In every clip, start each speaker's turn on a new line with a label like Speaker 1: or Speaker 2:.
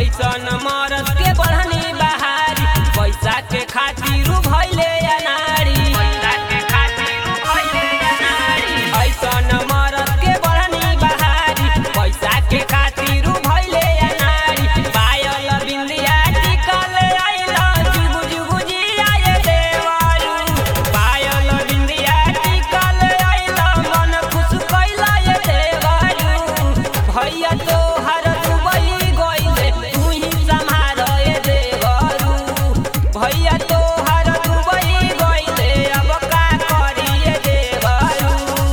Speaker 1: ऐसन मरद के बढ़नी बहारी पैसा के खातिर भइले अनारी पैसा के खातिर भइले अनारी ऐसन मरद के बढ़नी बहारी पैसा के खातिर भइले अनारी पायल बिंदिया टिकल आइला जुगु जुगु जियाए देवारू पायल बिंदिया टिकल आइला मन खुश कैला ये देवारू भैया तो हर दुबई गइले तू ही संभाल ये देवारू भैया तो हर दुबई गइले अब का करिए देवारू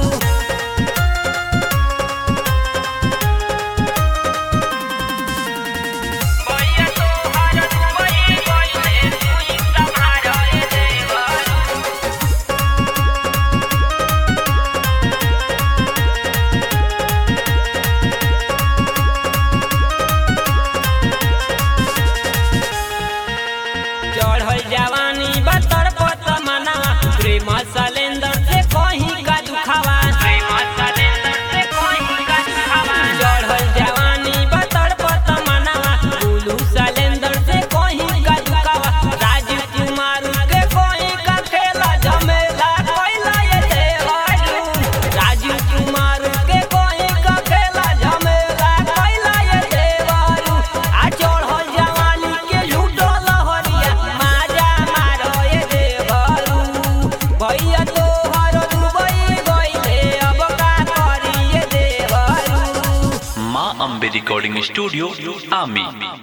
Speaker 1: भैया तो हर दुबई गइले तू ही संभाल ये देवारू चढ़ल जवानी बतर पत मना प्रेम सलेंदर से कहीं का दुखावा प्रेम सलेंदर से कहीं का दुखावा चढ़ल जवानी बतर पत मना गुलू सलेंदर से कहीं का दुखावा राजीव कुमार के कहीं का खेला झमेला कोइला ये देवारू राजीव कुमार के कहीं का खेला झमेला कोइला ये देवारू आ चढ़ल जवानी के लूटो लहरिया माजा मारो ये देवारू भैया तो हर दुबई गइले अब का करिए देवारू
Speaker 2: माँ अम्बे रिकॉर्डिंग स्टूडियो आमी